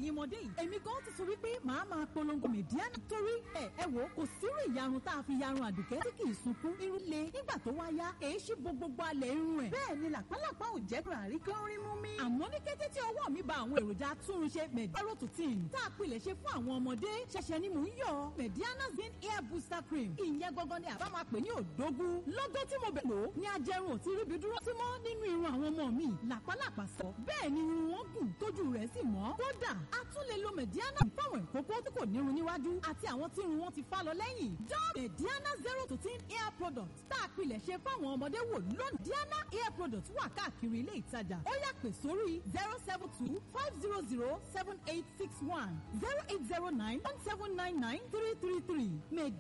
ẹ̀yin ọmọdé yìí èmi gan ti sọ wípé màá máa polongo mẹ̀díánà torí ẹ ẹ wò kò sírú ìyarun tá a fi yarun àdùkẹ́ tí kì í sunkún irun le nígbà tó wá yá èé ṣí bo gbogbo alẹ̀ irun ẹ̀ bẹ́ẹ̀ ni làpálàpá ò jẹ́ ràrí kí ó rí mú mi. àmọ́ ní kété tí ọwọ́ mi ba àwọn èròjà atúnrunṣe mẹ̀díáròtútìn tá a pilẹ̀ ṣe fún àwọn ọmọdé ṣẹ̀ṣẹ̀ ni mò ń yọ mẹ̀díánà green hair booster cream ìyẹn gangan ni àbá máa pè ní òdógún lọ́gọ́ tí mo bẹ̀ lò ó ní ajẹrun ò ti ríbi dúró sí mọ́ nínú irun àwọn ọmọ mi làpálàpá sọ bẹ́ẹ̀ ni irun wọn gùn tójú rẹ̀ sì mọ́ kódà a tún lè lo mẹ̀díánà fáwọn ìkókó tí kò nírun níwájú àti àwọn tí irun wọn ti fá lọ lẹ́yìn dán mẹ̀díánà zero to ten hair product tá a pilẹ̀ ṣe fáwọn ọmọdé wò lónìí diana hair product wà káàkiri ilé ìtajà ó yá pè sórí zero seven two five zero zero seven eight six one zero eight zero nine one seven nine nine three three three